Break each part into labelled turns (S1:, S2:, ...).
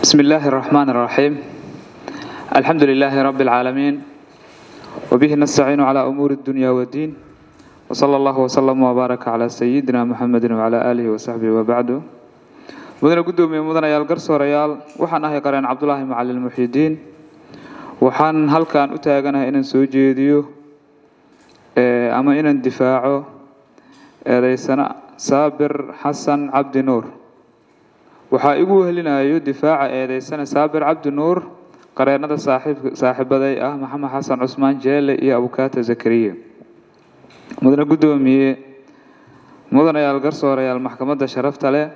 S1: بسم الله الرحمن الرحيم الحمد لله رب العالمين وبه نستعين على أمور الدنيا والدين وصلى الله وسلم وبارك على سيدنا محمد وعلى آله وصحبه وبعد mudane guddoomiye mudanayaal garsoorayaal waxaan ahay qareen cabdulaahi macalin muxidiin waxaan halkan u taaganahay inaan soo jeediyo ama inaan difaaco eedeysana saabir xasan cabdi nuur waxaa igu wehelinayo difaaca eedeysana saabir cabdi nuur qareennada saaxiibaday ah maxamed xasan cusmaan jeele iyo abukaata zakariya mudane guddoomiye mudanayaal garsoorayaal maxkamadda sharafta leh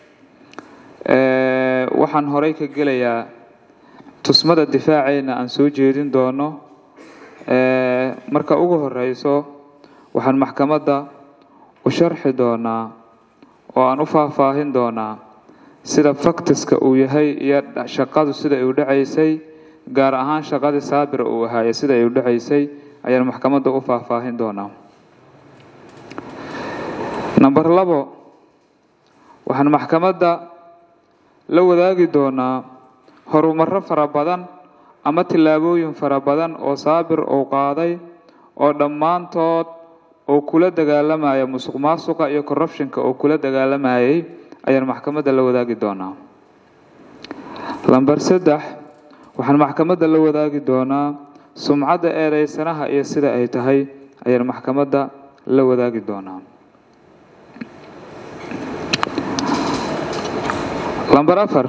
S1: waxaan horey ka gelayaa tusmada difaaceena aan soo jeedin doono marka ugu horeyso waxaan maxkamadda u sharxi doonaa oo aan u faahfaahin doonaa sida faktiska uu yahay iyo shaqadu sida ay u dhacaysay gaar ahaan shaqadii saabir uu ahaaye sida ay u dhacaysay ayaan maxkamadda u faahfaahin doonaa number labo waxaan maxkamadda la wadaagi doonaa horumaro fara badan ama tillaabooyin fara badan oo saabir uu qaaday oo dhammaantood uu kula dagaalamaya musuq maasuqa iyo corruptionka uu kula dagaalamayay ayaan maxkamadda la wadaagi doonaa lamber saddex waxaan maxkamadda la wadaagi doonaa sumcadda eedeysanaha iyo sida ay tahay ayaan maxkamadda la wadaagi doonaa lamber afar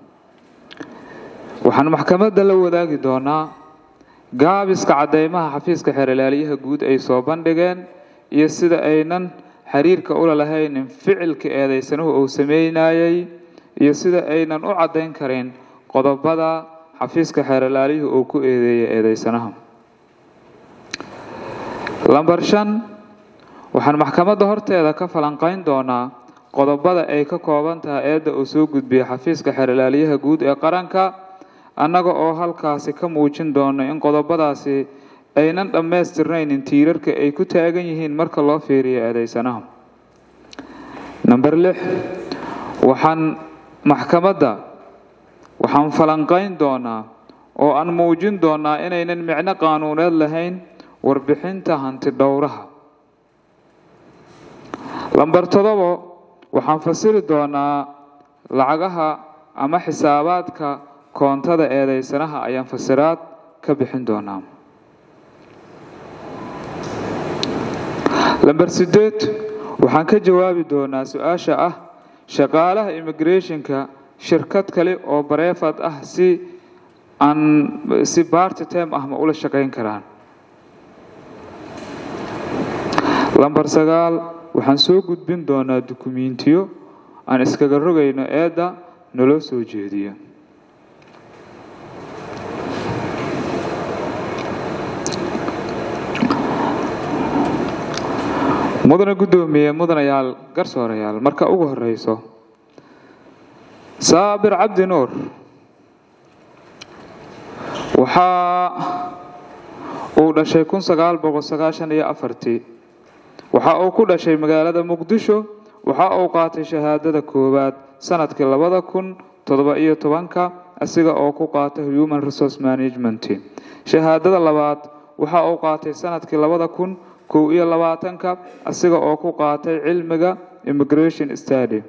S1: waxaan maxkamadda la wadaagi doonaa gaabiska caddeymaha xafiiska xeerlaaliyaha guud ay soo bandhigeen iyo sida aynan xiriirka ula lahaynin ficilka eedeysanuhu uu sameynayay iyo sida aynan u caddayn karin qodobada xafiiska xeerlaaliyuhu uu ku eedeeyay eedeysanaha lamber shan waxaan maxkamadda horteeda ka falanqayn doonaa qodobada ay ka kooban tahay eedda uu soo gudbiyey xafiiska xeerlaaliyaha guud ee qaranka annaga oo halkaasi ka muujin doono in qodobadaasi aynan dhammaystirnaynin tiirarka ay ku taagan yihiin marka loo fiiriyo eedeysanaha number lix waxaan maxkamadda waxaan falanqayn doonaa oo aan muujin doonaa inaynan micno qaanuuneed lahayn warbixinta hanti dhowraha lamber todobo waxaan fasiri doonaa lacagaha ama xisaabaadka koontada eedeysanaha ayaan fasiraad ka bixin doonaa lamber sideed waxaan ka jawaabi doonaa su-aasha ah shaqaalaha immigrationka shirkad kale oo bareefad ah si aan si barty time ah ma ula shaqayn karaan lamber sagaal waxaan soo gudbin doonaa dukumentiyo aan iskaga rogayno eedda naloo soo jeediyo mudane guddoomiye mudanayaal garsoorayaal marka ugu horeyso saabir cabdi nuur waxaa uu dhashay kun sagaal boqol sagaashan iyo afartii waxa uu ku dhashay magaalada muqdisho waxa uu qaatay shahaadada koowaad sanadkii labada kun toddoba iyo tobanka asiga oo ku qaatay human resource management shahaadada labaad waxa uu qaatay sanadkii labada kun kow iyo labaatanka asiga oo ku qaatay cilmiga immigration study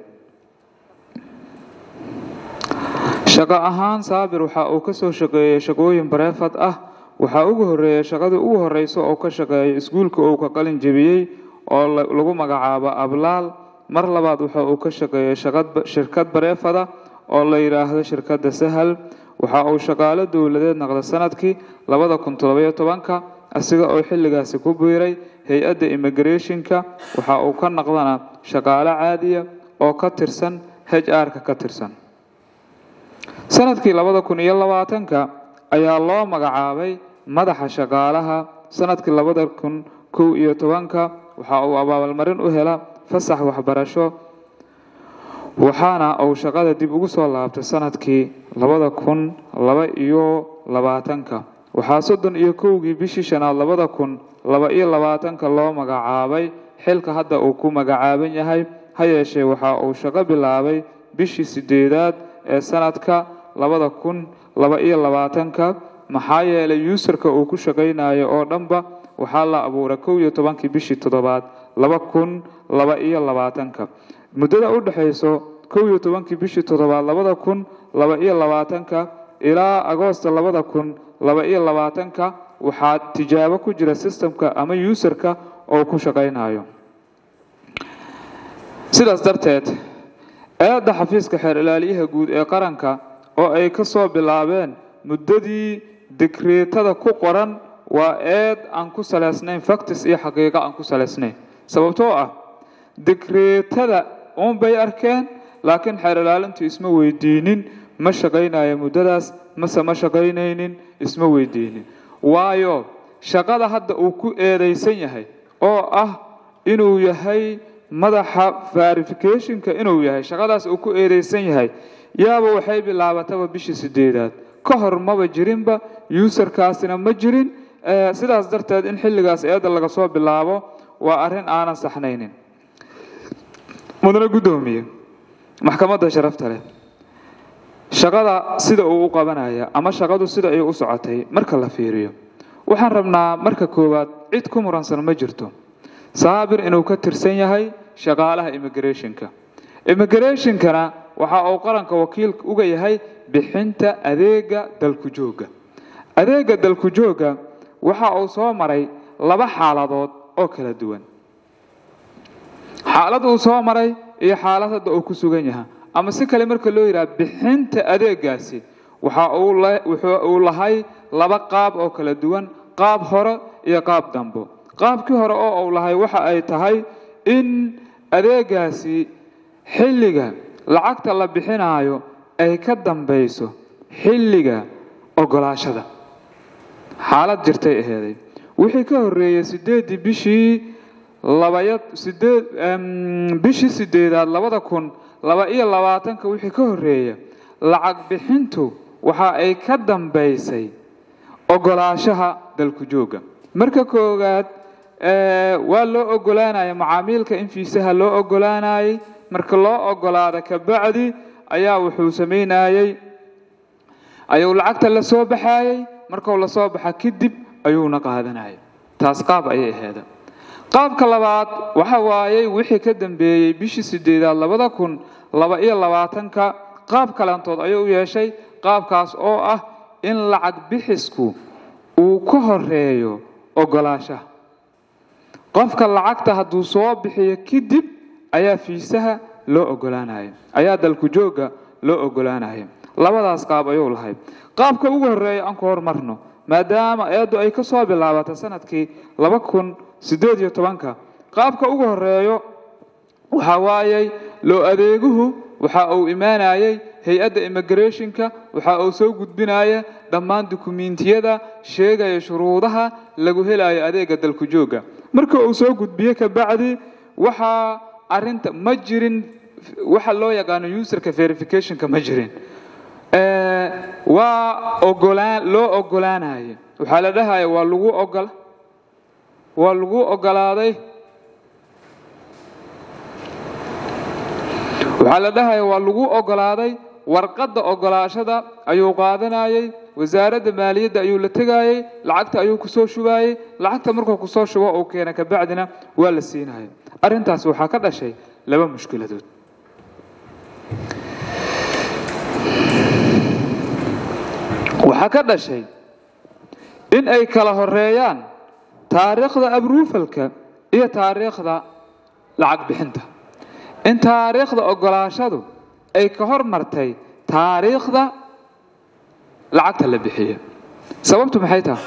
S1: shaqo ahaan saabir waxa uu ka soo shaqeeyey shaqooyin bareefad ah waxaa ugu horeeya shaqadii ugu horeysa oo ka shaqeeyay iskuulka uu ka qalin jebiyey oo lagu magacaabo ablaal mar labaad waxa uu ka shaqeeyey shirkad bareefada oo la yidhaahdo shirkadda sahal waxa uu shaqaalo dowladeed naqday sanadkii labada kun toddobayo tobanka asiga oo xilligaasi ku biiray hay-adda immigrationka waxa uu ka naqdana shaqaalo caadiya oo ka tirsan h r-ka ka tirsan sanadkii labada kun iyo labaatanka ayaa loo magacaabay madaxa shaqaalaha sanadkii labada kun kow iyo tobanka waxa uu abaalmarin u hela fasax waxbarasho waxaana uu shaqada dib ugu soo laabtay sanadkii labada kun laba iyo labaatanka waxaa soddon iyo kowgii bishii shanaad labada kun laba iyo labaatanka loo magacaabay xilka hadda uu ku magacaaban yahay ha yeeshee waxa uu shaqo bilaabay bishii sideedaad ee sanadka labada kun laba iyo labaatanka maxaa yeelay yuusarka uu ku shaqaynayo oo dhanba waxaa la abuuray kow iyo tobankii bishii toddobaad laba kun laba iyo labaatanka muddada u dhexayso kow iyo tobankii bishii toddobaad labada kun laba iyo labaatanka ilaa agoosta labada kun laba iyo labaatanka waxaa tijaabo ku jira sistemka ama yuusarka oo ku shaqaynayo sidaas darteed eedda xafiiska xeer ilaaliyaha guud ee qaranka oo ay ka soo bilaabeen muddadii digreetada ku qoran waa eed aan ku salaysnayn factis iyo xaqiiqo aan ku salaysnayn sababtoo ah digreetada uunbay arkeen laakiin xeer ilaalintu isma weydiinin ma shaqaynayo muddadaas mase ma shaqaynaynin isma weydiinin waayo shaqada hadda uu ku eedaysan yahay oo ah inuu yahay madaxa verificationka inuu yahay shaqadaas uu ku eedaysan yahay yaaba waxay bilaabataba bishii sideedaad ka hor maba jirinba yuusarkaasina ma jirin sidaas darteed in xilligaas eedda laga soo bilaabo waa arrin aanan saxnaynin mudane guddoomiye maxkamadda sharafta leh shaqada sida uu u qabanaya ama shaqadu sida ay u socotay marka la fiiriyo waxaan rabnaa marka koowaad cid ku muransan ma jirto saabir inuu ka tirsan yahay shaqaalaha immigrationka immigrationkana waxa uu qaranka wakiil uga yahay bixinta adeega dalku joogga adeega dalku joogga waxa uu soo maray laba xaaladood oo kala duwan xaalad uu soo maray iyo xaalad hadda uu ku sugan yahay ama si kale marka loo yidhaha bixinta adeegaasi waxa uu lahay laba qaab oo kala duwan qaab hore iyo qaab dambo qaabkii hore oo uu lahay waxa ay tahay in adeegaasi xilliga lacagta la bixinaayo ay ka dambayso xilliga ogolaashada xaalad jirtay aheeday wixii ka horreeyey sideeddii bishii labaya sideed bishii sideedaad labada kun laba iyo labaatanka wixii ka horreeya lacag bixintu waxa ay ka dambaysay ogolaashaha dalku joogga marka koowaad waa loo ogolaanaya macaamiilka in fiisaha loo ogolaanayay marka loo ogolaada kabacdi ayaa wuxuu samaynayey ayuu lacagta la soo baxayey markuu la soo baxa kadib ayuuna qaadanayay taas qaab ayay aheeda qaabka labaad waxa waayey wixii ka dambeeyey bishii sideedaad labada kun laba iyo labaatanka qaab kalantood ayuu u yeeshay qaabkaas oo ah in lacag bixisku uu ka horeeyo ogolaashaha qofka lacagta hadduu soo bixiyo kadib ayaa fiisaha loo ogolaanaya ayaa dalku joogga loo ogolaanaya labadaas qaab ayuu lahay qaabka ugu horreeya aan ku hormarno maadaama eeddu ay ka soo bilaabatay sanadkii laba kun siddeed iyo tobanka qaabka ugu horreeyo waxa waayey loo adeeguhu waxa uu imaanayey hay-adda immigrationka waxa uu soo gudbinaya dhammaan dukumiintiyada sheegaya shuruudaha lagu helayo adeega dalku joogga marka uu soo gudbiye kabacdi waxaa arinta ma jirin waxa loo yaqaano userka verificationka ma jirin waa ogolaan loo ogolaanaya waxaa la dhahaya waa lagu ogol waa lagu ogolaaday waxaa la dhahaya waa lagu ogolaaday warqadda ogolaashada ayuu qaadanayay wasaaradda maaliyadda ayuu la tegayey lacagta ayuu kusoo shubayey lacagta markuu kusoo shubo uu keena kabacdina waa la siinaya arrintaas waxaa ka dhashay laba mushkiladood waxaa ka dhashay in ay kala horeeyaan taariikhda abruufalka iyo taariikhda lacag bixinta in taariikhda ogolaashadu ay ka hormartay taariikhda lacagta la bixiya sababtu maxay tahay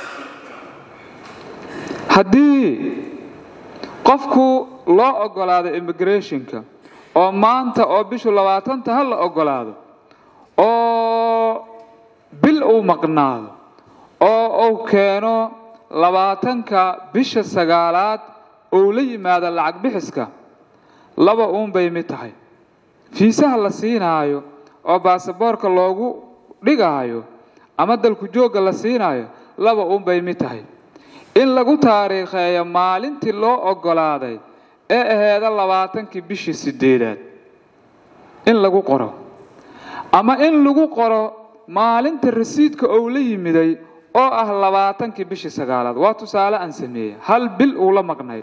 S1: haddii qofku loo ogolaado immigrationka oo maanta oo bishu labaatanta ha la ogolaado oo bil uu maqnaado oo uu keeno labaatanka bisha sagaalaad ou la yimaado lacag bixiska laba uunbay mid tahay fiisaha la siinaayo oo baasaboorka loogu dhigaayo ama dalku joogga la siinaayo laba uunbay mid tahay in lagu taariikheeyo maalintii loo ogolaaday ee aheeda labaatankii bishii sideedaad in lagu qoro ama in lagu qoro maalinta rasiidka ou la yimiday oo ah labaatankii bishii sagaalaad waa tusaale aan sameeyey hal bil uu la maqnay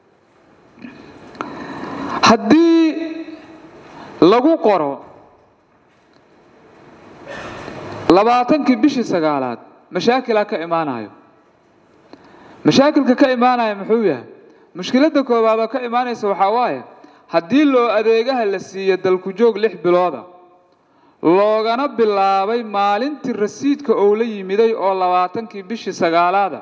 S1: haddii lagu qoro labaatankii bishii sagaalaad mashaakilaa ka imaanayo mashaakilka ka imaanaya muxuu yahay mushkiladda koowaad oo ka imaanaysa waxaa waaye haddii loo adeegaha la siiyo dalku joog lix bilooda loogana bilaabay maalintii rasiidka ou la yimiday oo labaatankii bishii sagaalaada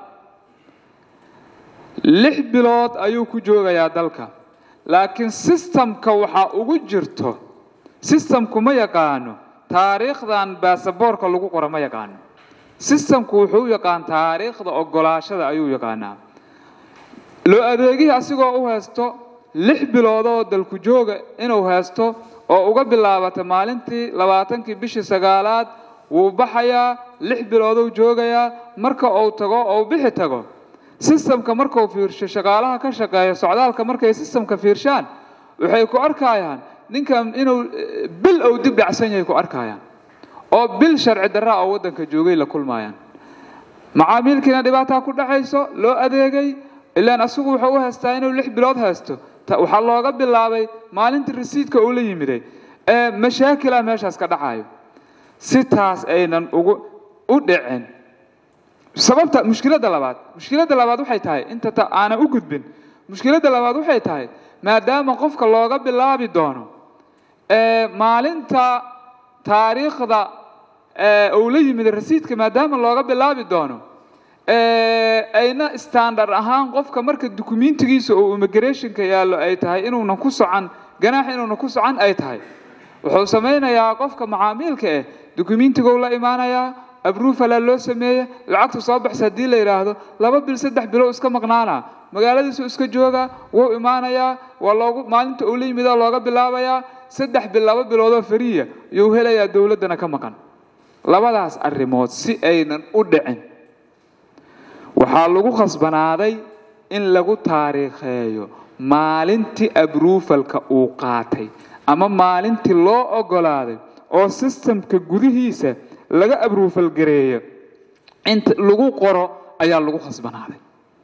S1: lix bilood ayuu ku joogayaa dalka laakiin sistamka waxaa ugu jirto sistamku ma yaqaano taariikhdan baasaboorka lagu qoro ma yaqaano sistamku wuxuu yaqaan taariikhda ogolaashada ayuu yaqaanaa loo adeegihii asigoo u haysto lix biloodoo dalku jooga inuu haysto oo uga bilaabata maalintii labaatankii bishii sagaalaad wuu baxayaa lix biloodou joogayaa marka uu tago ou bixi tago sistamka markuu fiirsho shaqaalaha ka shaqeeya socdaalka markay sistamka fiirshaan waxay ku arkayaan ninkan inuu bil ou dib dhacsan yahay ku arkayaan oo bil sharci darraa oo waddanka joogay la kulmayaan macaamiilkiina dhibaataa ku dhacayso loo adeegay ilaan asigu wuxuu u haystaa inuu lix bilood haysto waxaa looga bilaabay maalintii rasiidka uu la yimiday ee mashaakila meeshaas ka dhacayo si taas aynan ugu u dhicin sababta mushkiladda labaad mushkiladda labaad waxay tahay inta aanan u gudbin mushkiladda labaad waxay tahay maadaama qofka looga bilaabi doono maalinta taariikhda uu la yimid rasiidka maadaama looga bilaabi doono ayna standard ahaan qofka marka dukumentigiisa oo immigrationka yaallo ay tahay inuunan ku socon ganaax inuunan ku socon ay tahay wuxuu samaynayaa qofka macaamiilka eh dukumentigow la imaanayaa abrufala loo sameeye lacagtu soo baxsa haddii la yidhaahdo laba bil saddex bilo iska maqnaana magaaladiisu iska jooga wuu imaanayaa waa loogu maalinta uu la yimida looga bilaabayaa saddex bil laba biloodoo fariya yuu helayaa dowladdana ka maqan labadaas arrimood si aynan u dhicin waxaa lagu khasbanaaday in lagu taariikheeyo maalintii abrufalka uu qaatay ama maalintii loo ogolaaday oo sistamka gudihiisa laga abrufal gareeyo inta lagu qoro ayaa lagu khasbanaaday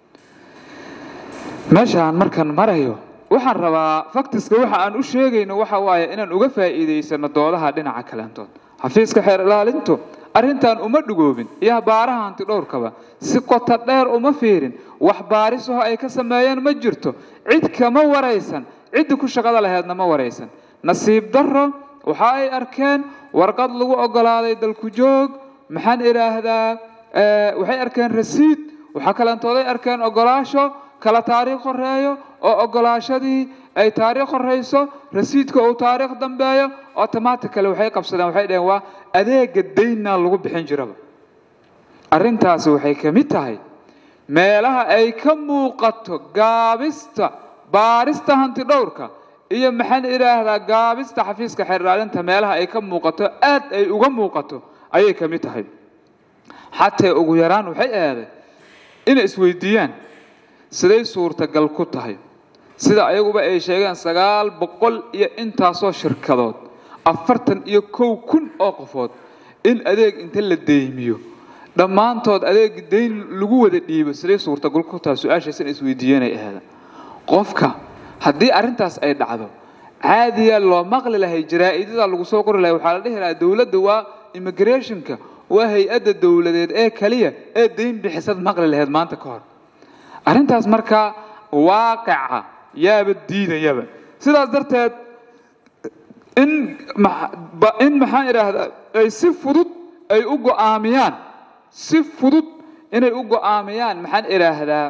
S1: meeshaan markaan marayo waxaan rabaa faktiska waxa aan u sheegayno waxa waaye inaan uga faa'iidaysano doodaha dhinaca kaleentood xafiiska xeer ilaalintu arrintan uma dhugoobin iyo baaraha hanti dhowrkaba si qoto dheer uma fiirin wax baarisaho ay ka sameeyeen ma jirto cid kama waraysan ciddi ku shaqada laheedna ma waraysan nasiib darro waxa ay arkeen warqad lagu ogolaaday dalku joog maxaan idhaahdaa waxay arkeen rasiid waxaa kalentooday arkeen ogolaasho kala taariikh horeeyo oo ogolaashadii ay taariikh horeyso rasiidka uu taariikh dambeeyo automatically waxay qabsadeen waxay dhaheen waa adeega daynna lagu bixin jiraba arrintaasi waxay ka mid tahay meelaha ay ka muuqato gaabista baarista hanti dhowrka iyo maxaan idhaahdaa gaabista xafiiska xeerdhaalinta meelaha ay ka muuqato aad ay uga muuqato ayay ka mid tahay xatee ugu yaraan waxay aaday inay isweydiiyaan siday suurtagal ku tahay sida ayaguba ay sheegeen sagaal boqol iyo intaasoo shirkadood afartan iyo kow kun oo qofood in adeeg inta la deymiyo dhammaantood adeeg dayn lagu wada dhiibo siday suurtagal ku tahay su-aashaas in isweydiiyanay ahaada qofka haddii arrintaas ay dhacdo caadiya loo maqli lahay jaraa-idada lagu soo qori lahay waxaa la dhihi lahaa dowladda waa immigrationka waa hay-adda dowladeed ee kaliya ee dayn bixisad maqli lahayd maanta ka hor arrintaas markaa waaqica yaaba diidayaba sidaas darteed in in maxaan idhaahdaa ay si fudud ay u go'aamiyaan si fudud inay u go'aamiyaan maxaan idhaahdaa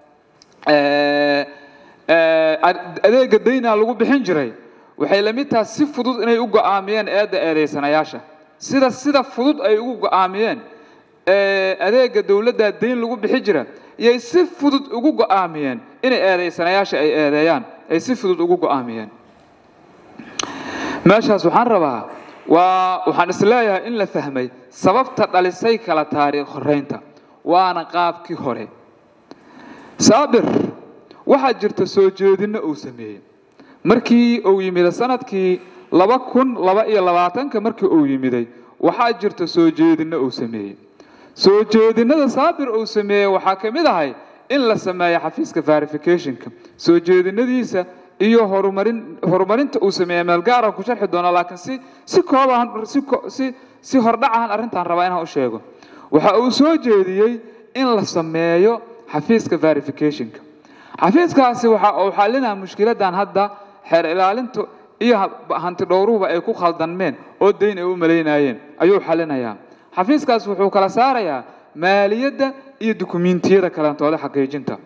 S1: adeega dayna lagu bixin jiray waxay la mid tahay si fudud inay u go'aamiyeen eedda eedaysanayaasha sida sida fudud ay ugu go'aamiyeen adeega dowladda dayn lagu bixi jira iyay si fudud ugu go'aamiyeen inay eedaysanayaasha ay eedeeyaan ay si fudud ugu go'aamiyeen meeshaas waxaan rabaa waa waxaan isleeyahay in la fahmay sababta dhalisay kala taariikh horeynta waana qaabkii hore saabir waxaa jirta soo jeedinno uu sameeyey markii uu yimid sanadkii laba kun laba iyo labaatanka markii uu yimiday waxaa jirta soo jeedinno uu sameeyey soo jeedinnada saabir uu sameeyey waxaa ka mid ahay in la sameeyo xafiiska verificationka soo jeedinadiisa iyo horumarin horumarinta uu sameeyey meel gaara ku sharxi doona laakiin si si kooban si si si hordhacahan arrintaan rabaa inaan u sheego waxa uu soo jeediyey in la sameeyo xafiiska verificationka xafiiskaasi waxa uu xallinaa mushkiladan hadda xeer ilaalintu iyo hanti dhowruhuba ay ku khaldanmeen oo dayn ay u malaynayeen ayuu xallinayaa xafiiskaas wuxuu kala saarayaa maaliyadda iyo dukumiintiyada kalentooda xaqiijinta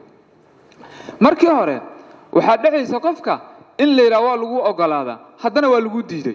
S1: markii hore waxaa dhexaysa qofka in la yidhaha waa lagu ogolaadaa haddana waa lagu diiday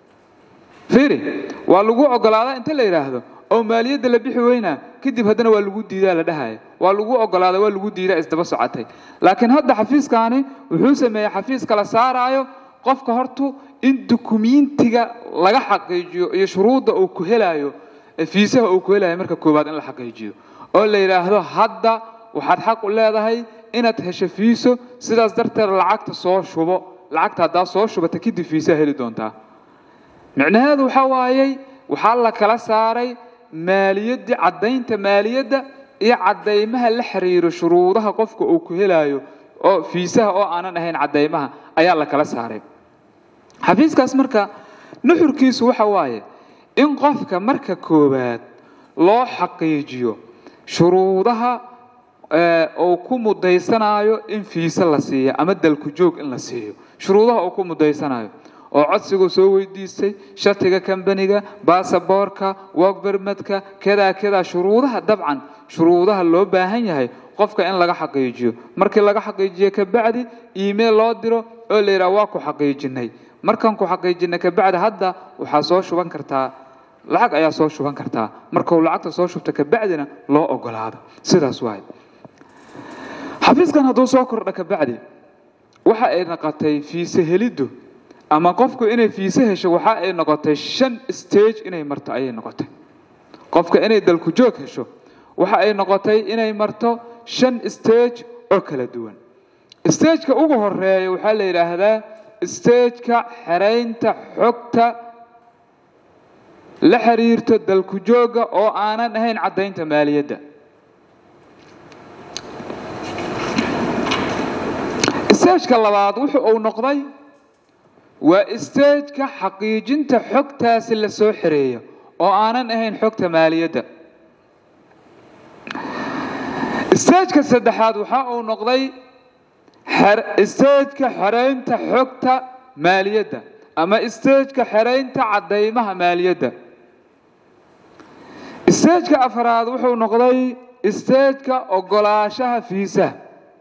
S1: fiiri waa lagu ogolaadaa inta la yidhaahdo oo maaliyadda la bixi weynaa kadib haddana waa lagu diidaa la dhahaya waa lagu ogolaada waa lagu diidaa isdaba socotay laakiin hadda xafiiskaani wuxuu sameeyey xafiis kala saaraayo qofka hortu in dukumiintiga laga xaqiijiyo iyo shuruudda uu ku helayo fiisaha uu ku helayo marka koowaad in la xaqiijiyo oo la yidhaahdo hadda waxaad xaq u leedahay inaad hesho fiiso sidaas darteed lacagta soo shubo lacagta haddaa soo shubata kadib fiisaha heli doontaa micnaheedu waxaa waayey waxaa la kala saaray maaliyaddii caddaynta maaliyadda iyo caddaymaha la xiriiro shuruudaha qofka uu ku helayo oo fiisaha oo aanan ahayn caddaymaha ayaa la kala saaray xafiiskaas marka nuxurkiisu waxa waaye in qofka marka koowaad loo xaqiijiyo shuruudaha uu ku mudaysanayo in fiise la siiyo ama dalku joog in la siiyo shuruudaha uu ku mudaysanayo oo codsiguu soo weydiistay shatiga kambaniga baasaboorka wogbermadka kedaa kedaa shuruudaha dabcan shuruudaha loo baahan yahay qofka in laga xaqiijiyo markii laga xaqiijiyo kabacdi email loo diro oo la yidhaha waa ku xaqiijinay markaan ku xaqiijinay kabacdi hadda waxaa soo shuban kartaa lacag ayaa soo shuban kartaa markuu lacagta soo shubta kabacdina loo ogolaado sidaas waay xafiiskan hadduu soo kordha kabacdi waxa ay noqotay fiise heliddu ama qofku inay fiise hesho waxa ay noqotay shan stage inay marto ayay noqotay qofka inay dalku joog hesho waxa ay noqotay inay marto shan stage oo kala duwan stageka ugu horeeya waxaa la yidhaahdaa stageka xeraynta xogta la xiriirto dalku joogga oo aanan ahayn caddaynta maaliyadda stageka labaad wuxu uu noqday waa stageka xaqiijinta xogtaasi la soo xereeyo oo aanan ahayn xogta maaliyadda stageka saddexaad waxa uu noqday stageka xeraynta xogta maaliyadda ama stageka xeraynta caddaymaha maaliyadda stageka afaraad wuxuu noqday stageka ogolaashaha fiisaha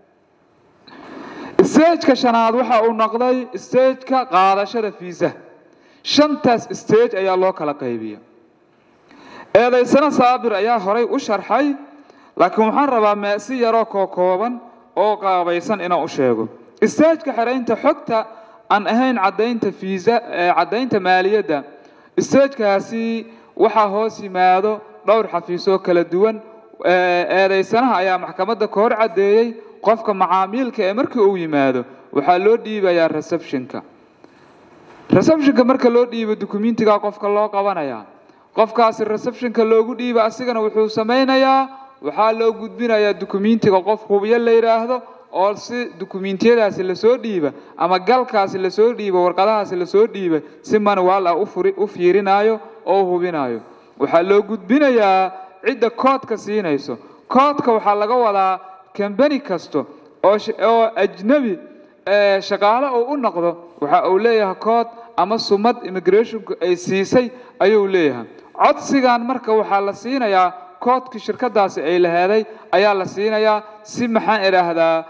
S1: stageka shanaad waxa uu noqday stageka qaadashada fiisaha shantaas stage ayaa loo kala qaybiya eedaysana saabir ayaa horay u sharxay laakiin waxaan rabaa meesi yaroo kookooban oo qaabaysan inaan u sheego stageka xeraynta xogta aan ahayn caddaynta fiisa caddaynta maaliyadda stagekaasi waxaa hoos yimaado dhowr xafiisoo kala duwan eedaysanaha ayaa maxkamadda ka hor caddeeyey qofka macaamiilka ee markii uu yimaado waxaa loo dhiibayaa receptionka receptionka marka loo dhiibo dukumentigaa qofka loo qabanayaa qofkaasi receptionka loogu dhiiba asigana wuxuu samaynayaa waxaa loo gudbinayaa dukumentiga qof hubiyo la yidhaahdo oo si dukumentiyadaasi lasoo dhiiba ama galkaasi lasoo dhiiba warqadahaasi lasoo dhiiba si manuwaal ah u fiirinayo oo hubinayo waxaa loo gudbinayaa cidda koodka siinayso koodka waxaa laga wadaa kambani kasto oo ajnabi shaqaale uu u noqdo waxa uu leeyahay kood ama sumad immigrationku ay siisay ayuu leeyahay codsigan marka waxaa la siinayaa koodkii shirkadaasi ay laheeday ayaa la siinayaa si maxaan idhaahdaa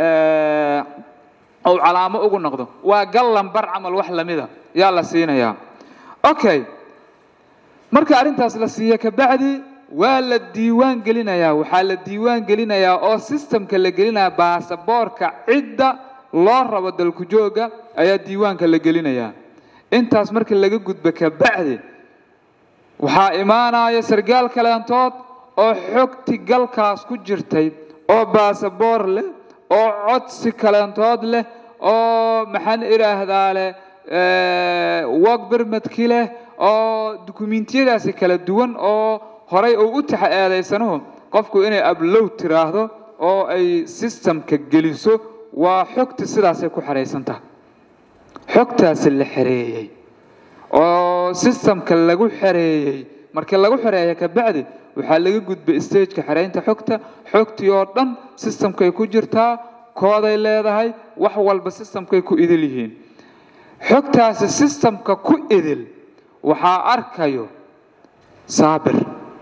S1: uu calaamo ugu noqdo waa gal lambar camal wax lamida yaa la siinayaa okay marka arrintaas la siiya kabacdi waa la diiwaan gelinayaa waxaa la diiwaan gelinayaa oo sistamka la gelinaya baasaboorka cidda loo rabo dalku jooga ayaa diiwaanka la gelinayaa intaas marka laga gudbo kabacdi waxaa imaanaya sargaal kaleentood oo xogti galkaas ku jirtay oo baasaboor leh oo codsi kaleentood leh oo maxaan idhaahdaa leh wog bermadki leh oo dukumiintiyadaasi kala duwan oo horay uu u taxa eedaysanuhu qofku inay ablow tiraahdo oo ay sistamka geliso waa xogta sidaasay ku xeraysan tahay xogtaasi la xereeyey oo sistamka lagu xereeyey markii lagu xereeya kabacdi waxaa laga gudbay stageka xereynta xogta xogtii oo dhan sistamkay ku jirtaa kooday leedahay wax walba sistamkay ku idil yihiin xogtaasi sistamka ku idil waxaa arkayo saabir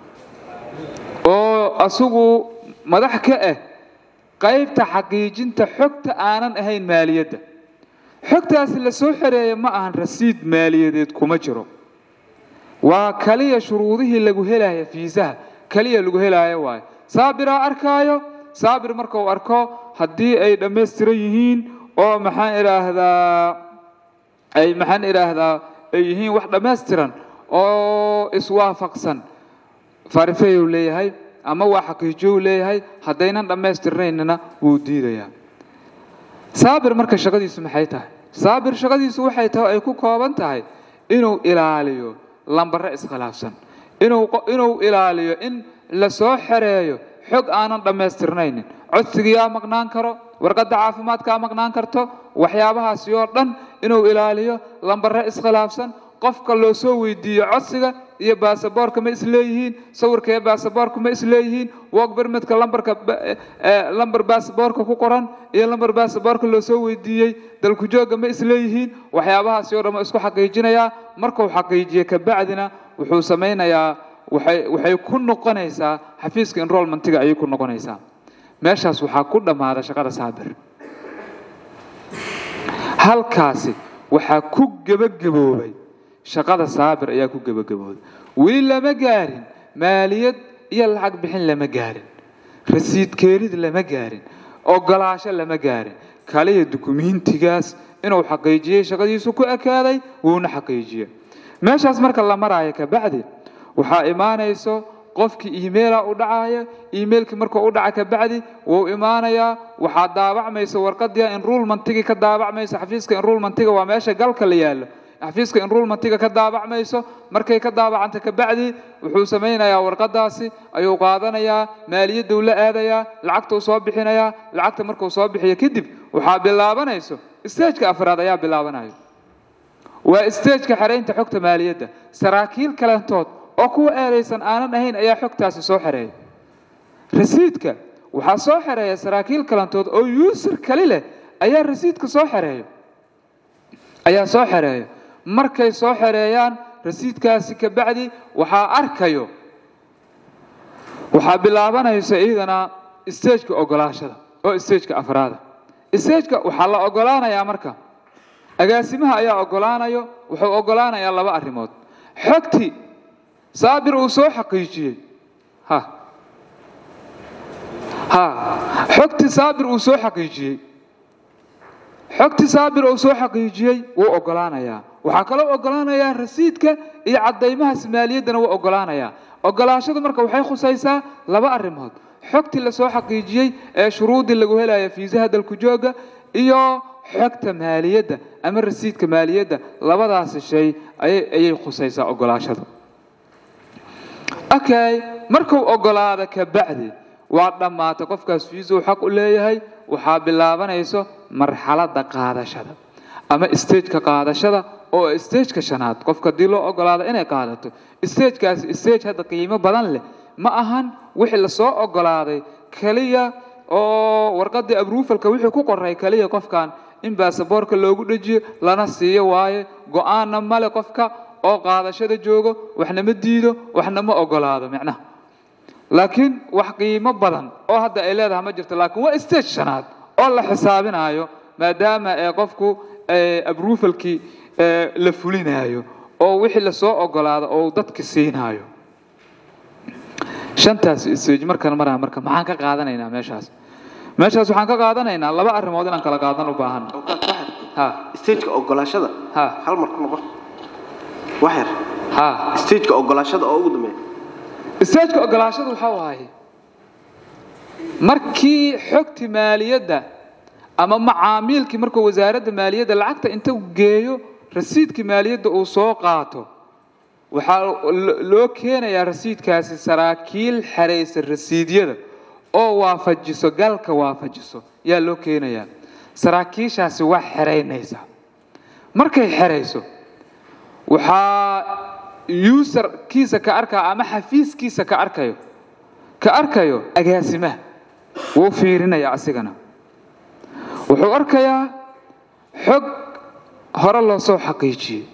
S1: oo asigu madax ka ah qaybta xaqiijinta xogta aanan ahayn maaliyadda xogtaasi la soo xereeya ma ahan rasiid maaliyadeed kuma jiro waa kaliya shuruudihii lagu helaya fiisaha kaliya lagu helaayo waayo saabiraa arkaayo saabir marka uu arko haddii ay dhammaystiran yihiin oo maxaan idhaahdaa ay maxaan idhaahdaa ay yihiin wax dhammaystiran oo iswaafaqsan farifeyu leeyahay ama waa xaqiijow leeyahay haddaynan dhammaystirnaynina wuu diidayaa saabir marka shaqadiisu maxay tahay saabir shaqadiisu waxay tahay ay ku kooban tahay inuu ilaaliyo lambare iskhilaafsan inuu ilaaliyo in la soo xereeyo xog aanan dhammaystirnaynin codsigiyaa maqnaan karo warqadda caafimaadkaa maqnaan karto waxyaabahaasi oo dhan inuu ilaaliyo lambare iskhilaafsan qofka loo soo weydiiyo codsiga iyo baasaboorka ma isleeyihiin sawirka iyo baasaboorka ma isleeyihiin wog bermidka lambarka lambar baasaboorka ku qoran iyo lambar baasaboorka loo soo weydiiyey dalku joogga ma isleeyihiin waxyaabahaasi oo dhan isku xaqiijinayaa markuu xaqiijiyo kabacdina wuxuu samaynayaa waxay waxay ku noqonaysaa xafiiska enrollmentiga ayay ku noqonaysaa meeshaas waxaa ku dhammaada shaqada saabir halkaasi waxaa ku gebagaboobay shaqada saabir ayaa ku gebagaboobay weli lama gaarin maaliyad iyo lacag bixin lama gaarin rasiid keenid lama gaarin ogolaasho lama gaarin kaliya dukumiintigaas inuu xaqiijiyey shaqadiisu ku ekaaday wuuna xaqiijiye meeshaas marka la maraayo kabacdi waxaa imaanayso qofkii emaila u dhacaya emailkii markuu u dhaca kabacdi wuu imaanayaa waxaa daabacmaysa warqadii enrollmentigii ka daabacmaysa xafiiska enrollmentiga waa meesha galka la yaallo xafiiska enrollmentiga ka daabacmayso markay ka daabacanta kabacdi wuxuu samaynayaa warqadaasi ayuu qaadanayaa maaliyaddu la aadayaa lacagtuu soo bixinayaa lacagta markuu soo bixiyo kadib waxaa bilaabanayso stageka afraad ayaa bilaabanayo waa stageka xeraynta xogta maaliyadda saraakiil kalentood oo kuwa eedaysan aanan ahayn ayaa xogtaasi soo xereeya rasiidka waxaa soo xereeya saraakiil kalentood oo yuusar kali leh ayaa rasiidka soo xereeya ayaa soo xereeya markay soo xereeyaan rasiidkaasi kabacdi waxaa arkayo waxaa bilaabanaysa iyadana stageka ogolaashada oo stageka afraada stageka waxaa la ogolaanayaa marka agaasimaha ayaa ogolaanayo wuxuu ogolaanayaa laba arrimood xogti saabir uu soo xaqiijiyey ha ha xogti saabir uu soo xaqiijiyey xogti saabir uu soo xaqiijiyey wuu ogolaanayaa waxaa kaloo ogolaanayaa rasiidka iyo caddaymahaas maaliyaddana wuu ogolaanayaa ogolaashadu marka waxay khusaysaa laba arrimood xogtii lasoo xaqiijiyey ee shuruuddii lagu helaya fiisaha dalku jooga iyo xogta maaliyadda ama rasiidka maaliyadda labadaasi shay ayay khusaysaa ogolaashadu okay markuu ogolaado kabacdi waa dhammaatay qofkaas fiisuu xaq u leeyahay waxaa bilaabanayso marxaladda qaadashada ama stageka qaadashada oo stageka shanaad qofka haddii loo ogolaado inay qaadato stagekaasi stage hadda qiimo badan leh ma ahan wixii lasoo ogolaaday keliya oo warqadii abruufalka wixii ku qoray keliya qofkan in baasaboorka loogu dhejiyo lana siiyo waaye go-aanna male qofka oo qaadashada joogo waxna ma diido waxna ma ogolaado micnaha laakiin wax qiimo badan oo hadda ay leedahay ma jirto laakiin waa stage shanaad oo la xisaabinayo maadaama ee qofku abruufalkii la fulinayo oo wixii lasoo ogolaado oo dadka siinayo shantaas stage markaan maraa marka maxaan ka qaadanaynaa meeshaas meeshaas waxaan ka qaadanaynaa laba arrimood inaan kala qaadan u baahan ha
S2: stageka ogolaashada
S1: ha
S2: hal mar ku noqon wax yar
S1: ha
S2: stageka ogolaashada oo ugu dambeeya
S1: stageka ogolaashadu waxaa waaye markii xogti maaliyadda ama macaamiilkii markuu wasaaradda maaliyadda lacagta inta geeyo rasiidkii maaliyadda uu soo qaato waxaa lo- loo keenayaa rasiidkaasi saraakiil xeraysa rasiidyada oo waafajiso galka waafajiso yaa loo keenayaa saraakiishaasi waa xeraynaysa markay xerayso waxaa userkiisa ka arkaa ama xafiiskiisa ka arkayo ka arkayo agaasimaha wuu fiirinaya asigana wuxuu arkayaa xog hore loo soo xaqiijiyey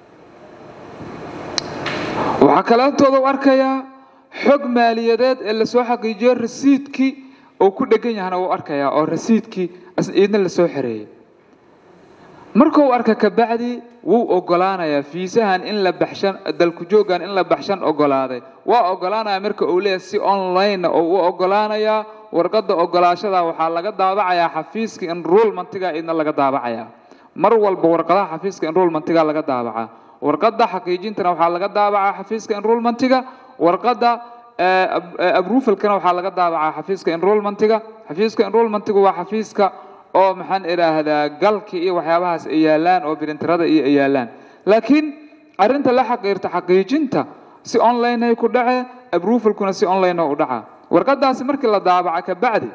S1: waxaa kaleetooda u arkayaa xog maaliyadeed ee lasoo xaqiijiyo rasiidkii uu ku dhegan yahana wuu arkayaa oo rasiidkii is- iidna lasoo xereeyey markuu arka kabacdi wuu ogolaanayaa fiisahan in la baxshan dalku joogan in la baxshan ogolaaday waa ogolaanaya marka uu leeyahay si online oo u ogolaanayaa warqadda ogolaashada waxaa laga daabacayaa xafiiska enrollmentiga idna laga daabacayaa mar walba warqadaha xafiiska enrollmentiga laga daabacaa warqadda xaqiijintana waxaa laga daabacaa xafiiska enrollmentiga warqadda eh, ab- eh, approvalkana waxaa laga daabacaa xafiiska enrollmentiga xafiiska enrollmentiga waa xafiiska oo maxaan idhaahdaa galki iyo waxyaabahaas ay yaalaan oo birintirada iyo ay yaalaan laakiin arrinta la xaqiirta xaqiijinta si online ay ku dhace approvalkuna si online oo u dhaca warqadaasi markii la daabaca kabacdi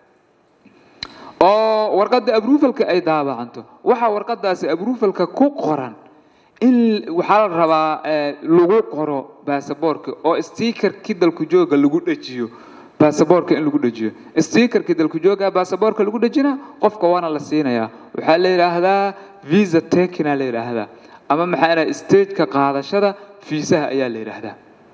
S1: oo warqadda approvalka ay daabacanto waxaa warqadaasi approvalka ku qoran in waxaa la rabaa eh, lagu qoro baasaboorka oo stiikarkii dalku jooga lagu dhejiyo baasaboorka in lagu dhejiyo stiikarkii dalku jooga baasaboorka lagu dhejina qofka waana la siinayaa waxaa la yidhaahdaa visa takina la yidhaahdaa ama maxaa idhaha stageka qaadashada fiisaha ayaa la yidhaahdaa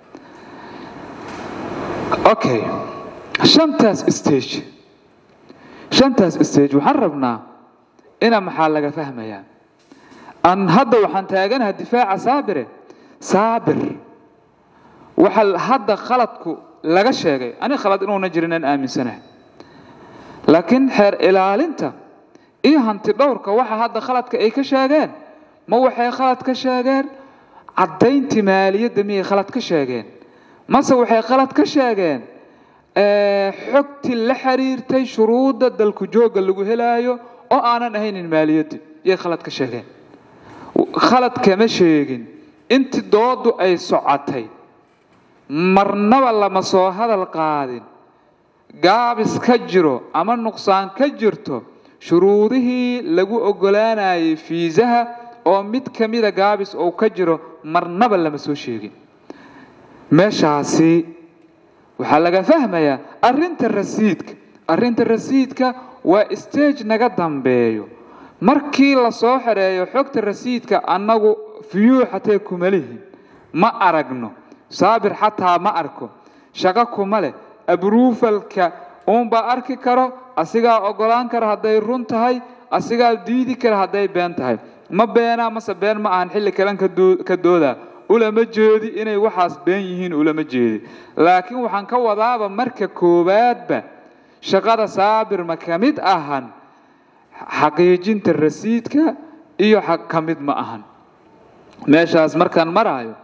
S1: okay shantaas stage shantaas stage waxaan rabnaa ina maxaa laga fahmayaa an hadda waxaan taaganaha difaaca saabire saabir waxa hadda khaladku laga sheegay ani khalad inuuna jirin aan aaminsanahay laakiin xeer ilaalinta iyo hanti dhowrka waxa hadda khaladka ay ka sheegeen ma waxay khalad ka sheegeen caddayntii maaliyadda miyay khalad ka sheegeen mase waxay khalad ka sheegeen eh, xogtii la xiriirtay shuruudda dalku joogga lagu helaayo oo aanan ahaynin maaliyadda yay khalad ka sheegeen khalad kama sheegin intii doodu ay socotay marnaba lama soo hadal qaadin gaabis ka jiro ama nuqsaan ka jirto shuruudihii lagu oggolaanayay fiisaha oo mid ka mida gaabis uu ka jiro marnaba lama soo sheegin meeshaasi waxaa laga fahmayaa arrinta rasiidka arrinta rasiidka waa stage naga dambeeyo markii la soo xereeyo xogta rasiidka annagu fiyuu xatee kuma lihin ma aragno saabir xataa ma arko shaqo kuma leh abruufalka uunbaa arki karo asigaa ogolaan kara hadday run tahay asigaa diidi kara hadday been tahay ma beenaa mase been ma ahan xilli kalen ka doo- ka doodaa ulama jeedi inay waxaas been yihiin ulama jeedi laakiin waxaan ka wadaaba marka koowaadba shaqada saabir ma ka mid ahan xaqiijinta rasiidka iyo xaq ka mid ma ahan meeshaas markaan maraayo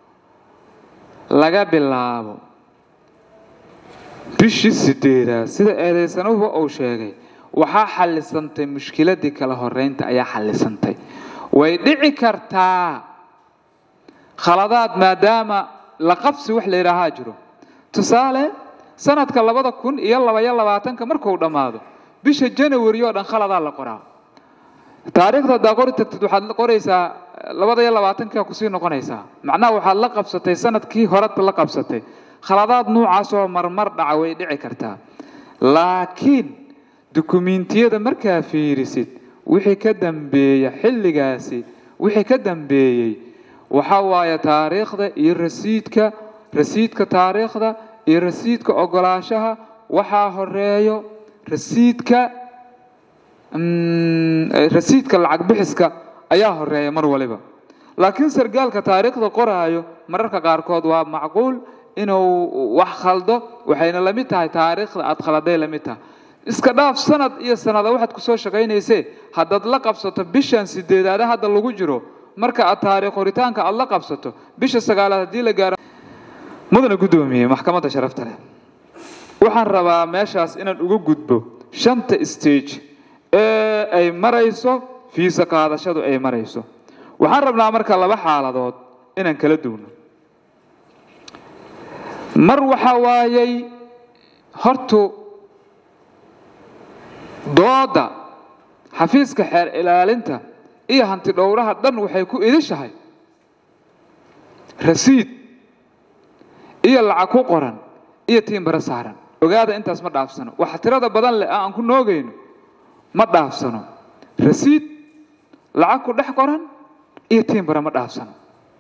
S1: laga bilaabo bishii sideedaad sida eedaysanuhu uu sheegay waxaa xallisantay mushkiladii kala horeynta ayaa xallisantay way dhici kartaa khaladaad maadaama la qabsi wax la yidhaahaa jiro tusaale sanadka labada kun iyo labaiyo labaatanka markuu dhammaado bisha janawari oo dhan khaladaa la qoraa taariikhda haddaa qori tagtid waxaad qoraysaa labada iyo labaatanka kusii noqonaysaa macnaha waxaad la qabsatay sanadkii horeta la qabsatay khaladaad noocaasoo marmar dhaca way dhici kartaa laakiin dukumiintiyada markaa fiirisid wixii ka dambeeya xilligaasi wixii ka dambeeyey waxaa waaye taariikhda iyo rasiidka rasiidka taariikhda iyo rasiidka ogolaanshaha waxaa horeeyo rasiidka mm, eh, rasiidka lacag bixiska ayaa horeeya mar waliba laakiin sargaalka taariikhda qoraayo mararka qaarkood waa macquul inuu wax khaldo waxayna la mid tahay taariikhda aad khaladay la mid tahay iska dhaaf sanad iyo sanada waxaad kusoo shaqaynaysee haddaad la qabsato bishan sideedaada hadda lagu jiro marka aad taariikh qoritaanka aad la qabsato bisha sagaalaad haddii la gaaro mudana guddoomiye maxkamadda sharafta leh waxaan rabaa meeshaas inaan uga gudbo shanta stage ee ay marayso fiisa qaadashadu ay marayso waxaan rabnaa marka laba xaaladood inaan kala duwno mar waxaa waayey hortu dooda xafiiska xeer ilaalinta iyo hanti dhowraha dhan waxay ku idishahay rasiid iyo lacag ku qoran iyo tiimbaro saaran ogaada intaas ma dhaafsano waxa tirada badan leh aan ku noogayno ma dhaafsano rasiid lacag ku dhex qoran iyo tiimbaro ma dhaafsano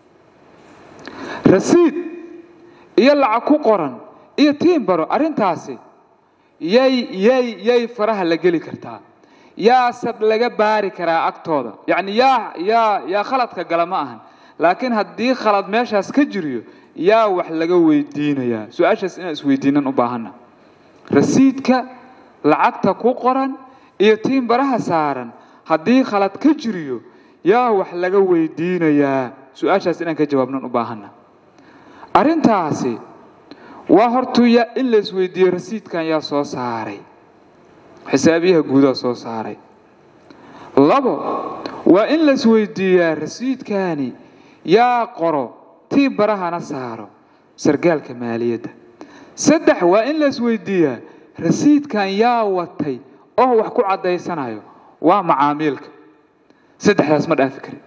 S1: rasiid iyo lacag ku qoran iyo tiimbaro arrintaasi yay yay yay faraha la geli kartaa yaase laga baari karaa agtooda yacni yaa yaa yaa khaladka gala ma ahan laakiin haddii khalad meeshaas ka jiriyo yaa wax laga weydiinayaa su-aashaas inaan isweydiinan u baahanna rasiidka lacagta ku qoran iyo tiimbaraha saaran haddii khalad ka jiriyo yaa wax laga weydiinayaa su-aashaas inaan ka jawaabnan u baahanna arrintaasi waa hortuu yaa in la isweydiiyo rasiidkan yaa soo saaray xisaabiyaha guudaa soo saaray labo waa in la isweydiiyaa rasiidkaani yaa qoro tii barahana saaro sargaalka maaliyadda saddex waa in la isweydiiyaa rasiidkan yaa watay oo wax ku caddaysanayo waa macaamiilka saddexdaas ma dhaafi karin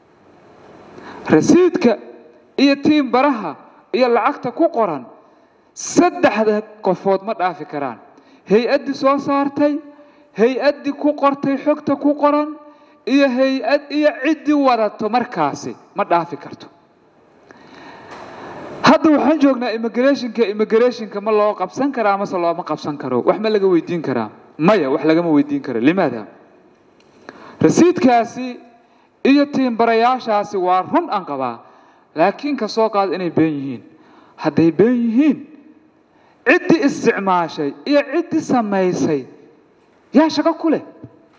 S1: rasiidka iyo tiim baraha iyo lacagta ku qoran saddexda qofood ma dhaafi karaan hay-addii soo saartay hay-addii ku qortay xogta ku qoran iyo hay-ad iyo ciddii wadato markaasi ma dhaafi karto hadda waxaan joognaa immigrationka immigrationka ma loo qabsan karaa mase looma qabsan karo wax ma laga weydiin karaa maya wax lagama weydiin karo limaada rasiidkaasi iyo tiimbarayaashaasi waa run aan qabaa laakiin ka soo qaada inay been yihiin hadday been yihiin ciddii isticmaashay iyo ciddii samaysay yaa shaqo ku leh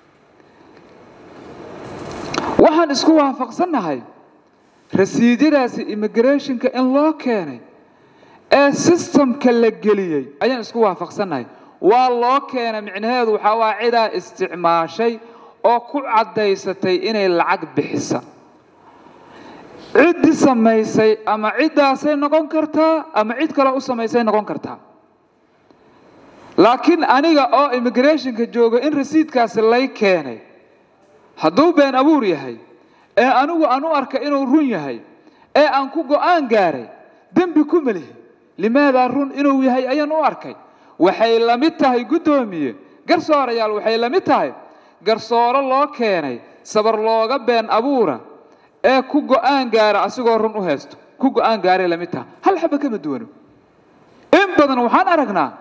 S1: waxaan isku waafaqsannahay rasiidyadaasi immigrationka in loo keenay ee sistamka la geliyey ayaan isku waafaqsannahay waa loo keenay micnaheedu waxaa waa cidaa isticmaashay oo ku caddaysatay inay lacag bixisa ciddii samaysay ama ciddaasay noqon kartaa ama cid kale u samaysay noqon kartaa laakiin aniga oo immigrationka jooga in rasiidkaasi lay keenay hadduu been abuur yahay ee anigu aan u arka inuu run yahay ee aan ku go'aan gaaray dembi ku melihi limaadaa run inuu yahay ayaan u arkay waxay la mid tahay guddoomiye garsoorayaal waxay la mid tahay garsooro loo keenay sabar looga been abuura ee ku go'aan gaara asigoo run u haysto ku go'aan gaaray la mid tahay hal xaba kama duwano in badan waxaan aragnaa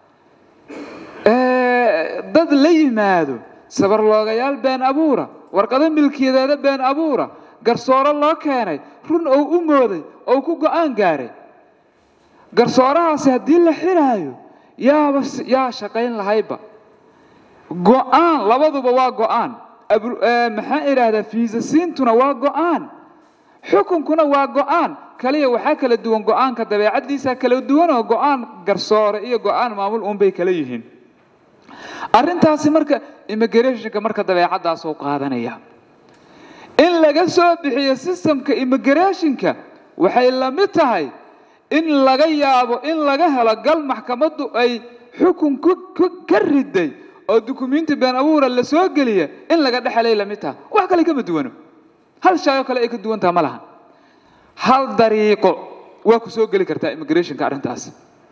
S1: dad la yimaado sabar loogayaal been abuura warqado milkiyadeeda been abuura garsooro loo keenay run ou u mooday ou ku go'aan gaaray garsoorahaasi haddii la xiraayo yaaba yaa shaqayn lahayba go'aan labaduba waa go'aan maxaan idhaahdaa fiisasiintuna waa go'aan xukunkuna waa go'aan kaliya waxaa kala duwan go'aanka dabeecaddiisa kala duwanoo go'aan garsoore iyo go'aan maamul uunbay kala yihiin arrintaasi marka immigrationka marka dabeecaddaasuu qaadanaya in laga soo bixiyo sistamka immigrationka waxay la mid tahay in laga yaabo in laga helo gal maxkamaddu ay xukun ka riday oo dukumiinti been abuura la soo geliya in laga dhexelay la mid tahay wax kale kama duwano hal shaayoo kale ay ka duwantaha ma lahan hal dariiqo waa ku soo geli kartaa immigrationka arrintaas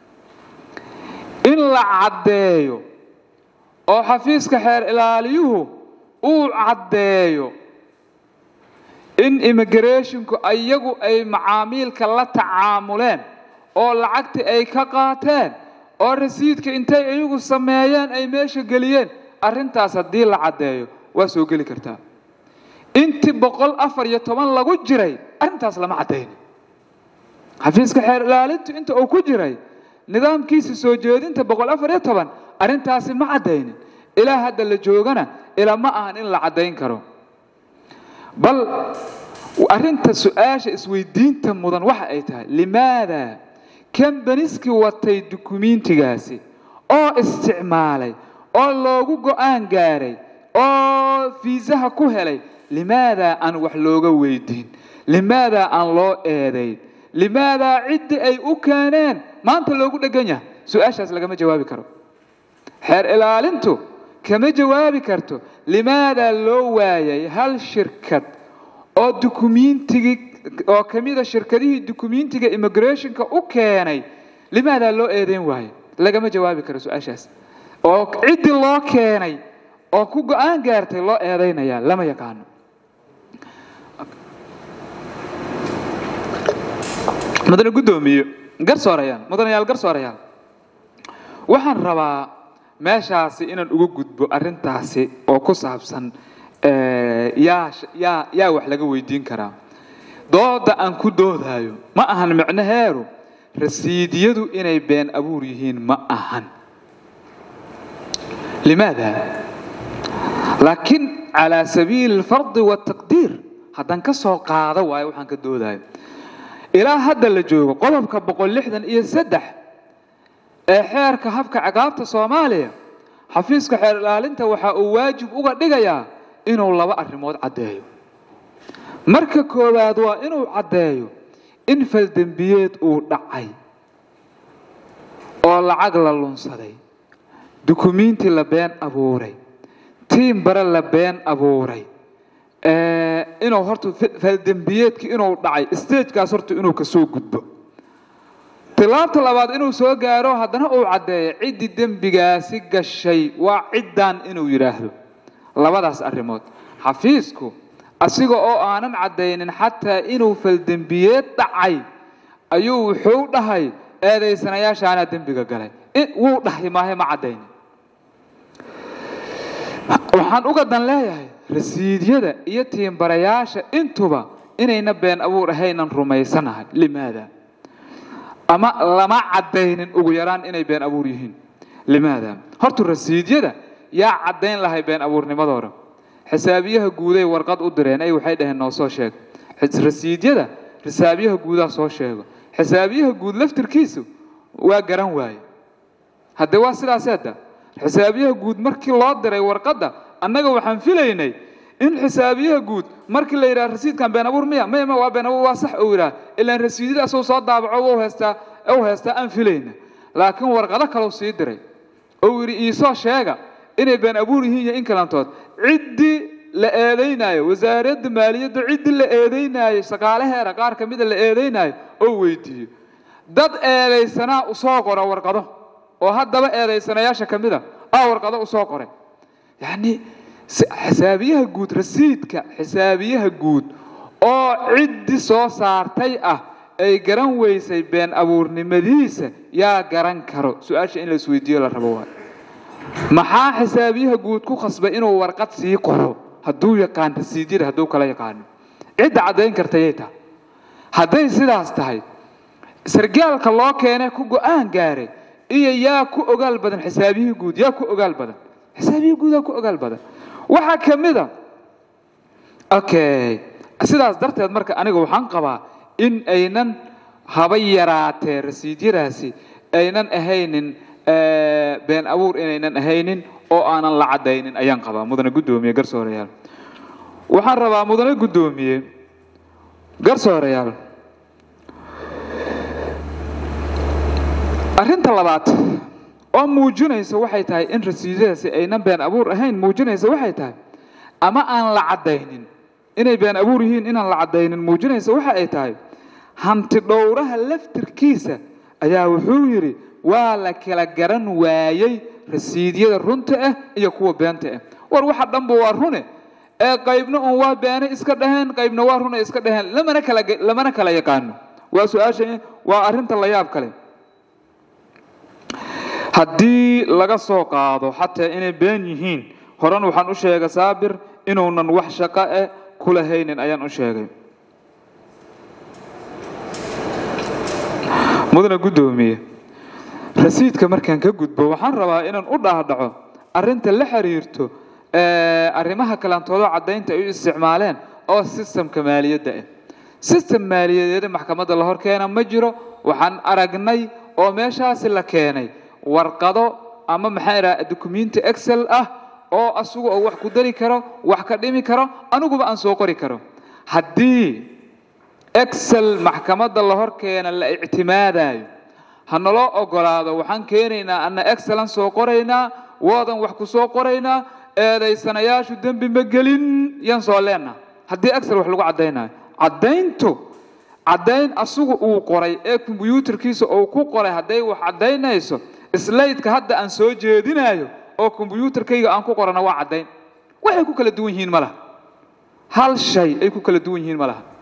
S1: in la caddeeyo oo xafiiska xeer ilaaliyuhu uu caddeeyo in immigrationku iyagu ay macaamiilka la tacaamuleen oo lacagtii ay ka qaateen oo rasiidka intay iyagu sameeyeen ay meesha geliyeen arrintaas haddii la caddeeyo waa soo geli kartaa intii boqol afar iyo toban lagu jiray arrintaas lama caddayn xafiiska xeer ilaalintu inta uu ku jiray nidaamkiisa soo jeedinta boqol afar iyo toban arrintaasi ma caddaynin ilaa hadda la joogana ilaa ma ahan in la caddayn karo bal arrinta su-aasha isweydiinta mudan waxa ay tahay limaada kambaniskii watay dukumiintigaasi oo isticmaalay oo loogu go'aan gaaray oo fiisaha ku helay limaadaa aan wax looga weydiin limaadaa aan loo eedayn limaadaa ciddii ay u keeneen maanta loogu dhegan yahay su-aashaas lagama jawaabi karo xeer ilaalintu kama jawaabi karto limaadaa loo waayay hal shirkad oo dukumiintigii oo ka mida shirkadihii dukumiintiga immigrationka u keenay limaadaa loo eedeyn waayay lagama jawaabi karo su-aashaas oo ciddii loo keenay oo ku go-aan gaartay loo eedaynaya lama yaqaano mudane guddoomiye garsoorayaal mudanayaal garsoorayaal waxaan rabaa meeshaasi inaan uga gudbo arrintaasi oo ku saabsan yaa yaa yaa wax laga weydiin karaa dooda aan ku doodayo ma ahan micnaheedu rasiidiyadu inay been abuur yihiin ma ahan limaada laakiin calaa sabiili alfardi waataqdiir haddaan ka soo qaado waayo waxaan ka doodayo ilaa hadda la joogo qodobka boqol lixdan iyo saddex ee xeerka habka ciqaabta soomaaliya xafiiska xeer ilaalinta waxa uu waajib uga dhigayaa inuu laba arrimood caddeeyo marka koowaad waa inuu caddeeyo in faldembiyeed uu dhacay oo lacag la lunsaday dukumiinti la been abuuray tiim bare la been abuuray inuu horta faldembiyeedki inuu dhacay stagekaas horta inuu kasoo gudbo tilaabta labaad inuu soo gaaro haddana uu caddeeyo ciddii dembigaasi gashay waa ciddan inuu yidhaahdo labadaas arrimood xafiisku asiga oo aanan caddaynin xataa inuu faldembiyeed dhacay ayuu wuxuu dhahay eedaysanayaashaanaa dembiga galay wuu dhahay maahe ma caddaynin waxaan uga dan leeyahay rasiidyada iyo tiimbarayaasha intuba inayna been abuur ahaynan rumaysanahay limaada ama lama caddaynin ugu yaraan inay been abuur yihiin limaada horta rasiidyada yaa caddayn lahay been abuurnimadooda xisaabiyaha guuday warqad u direen ay waxay dhaheen noo soo sheeg rasiidyada xisaabiyaha guudaa soo sheego xisaabiyaha guud laftirkiisu waa garan waaye haddee waa sidaas hadda xisaabiyaha guud markii loo diray warqadda annaga waxaan filaynay in xisaabiyaha guud markii la yidhaha rasiidkan been abuur miya maya ma waa been abuur waa sax uu yidhaha ilaan rasiidyada asuu soo daabaco u heystaa u heystaa aan filayna laakiin warqado kaleu sii diray ou yidhi iisoo sheega inay been abuur yihiin iyo in kalantood ciddii la eedaynaayo wasaaradda maaliyadda ciddii la eedaynaayo shaqaalaheera qaar ka mida la eedaynaayo oo weydiiyo dad eedaysanaa usoo qora warqado oo haddaba eedaysanayaasha ka mida aa warqado usoo qoray yacni xisaabiyaha guud rasiidka xisaabiyaha guud oo ciddii soo saartay ah ay garan weysay been abuurnimadiisa yaa garan karo su-aasha in la isweydiiyo la rabo waa maxaa xisaabiyaha guud ku khasbay inuu warqad sii qoro hadduu yaqaan rasiidyada hadduu kala yaqaano cidda caddayn kartayay tahay hadday sidaas tahay sargaalka loo keenee ku go-aan gaaray iyo yaa ku ogaal badan xisaabiyihii guud yaa ku ogaal badan xisaabiyihii guudaa ku ogaal badan waxaa ka mid a okay sidaas darteed marka aniga waxaan qabaa in aynan haba yaraatee rasiidyadaasi aynan ahaynin been abuur inaynan ahaynin oo aanan la caddaynin ayaan qabaa mudane guddoomiye garsoorayaal waxaan rabaa mudane guddoomiye garsoorayaal arrinta labaad oo muujinaysa waxay tahay in rasiidyadaasi aynan been abuur ahayn muujinaysa waxay tahay ama aan la caddaynin inay been abuur yihiin inaan la caddaynin muujinaysa waxa ay tahay hanti dhowraha laftirkiisa ayaa wuxuu yidhi waa la kala garan waayey rasiidyada runta ah iyo kuwa beenta ah war waxa dhanba waa rune ee qaybna un waa beene iska dhaheen qaybna waa rune iska dhaheen lamana kala lamana kala yaqaano waa su-aasha waa arrinta la yaab kale haddii laga soo qaado xataa inay been yihiin horan waxaan u sheegay saabir inuunan wax shaqo eh kula haynin ayaan u sheegay mudane guddoomiye rasiidka markaan ka gudbo waxaan rabaa inaan u dhaadhaco arrinta la xiriirto arrimaha kalantoodo caddaynta ay u isticmaaleen oo sistamka maaliyadda ah sistem maaliyadeeda maxkamadda la hor keena ma jiro waxaan aragnay oo meeshaasi la keenay warqado ama maxaa idhaha dukumenti excel ah oo asugu oo wax ku dari karo wax ka dhimi karo aniguba aan soo qori karo haddii excel maxkamadda la hor keena la ictimaadayo ha naloo ogolaado waxaan keenaynaa anna excelan soo qoraynaa waadan wax ku soo qoraynaa eedaysanayaashu dembi ma gelin yaan soo leenaha haddii excel wax lagu caddaynayo caddayntu caddayn asigu uu qoray ee kombyuutarkiisa uu ku qoray hadday wax caddaynayso slaydka hadda aan soo jeedinayo oo kombyuutarkayga aan ku qorana waa caddayn waxay ku kala duwan yihiin ma laha hal shay ay ku kala duwan yihiin ma laha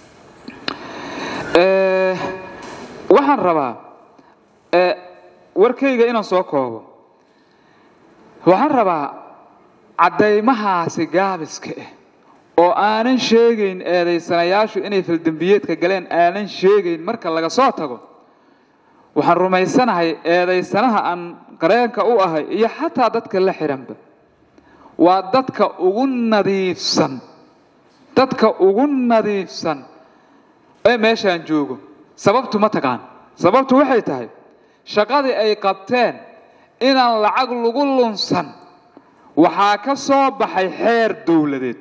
S1: waxaan rabaa warkayga inaan soo koobo waxaan rabaa caddaymahaasi gaabiska ah oo aanan sheegayn eedaysanayaashu inay faldembiyeedka galeen aanan sheegayn marka laga soo tago waxaan rumaysanahay eedaysanaha aan qareenka u ahay iyo xataa dadka la xihanba waa dadka ugu nadiifsan dadka ugu nadiifsan ee meeshaan joogo sababtu ma taqaan sababtu waxay tahay shaqadii ay qabteen inaan lacag lagu lunsan waxaa ka soo baxay xeer dowladeed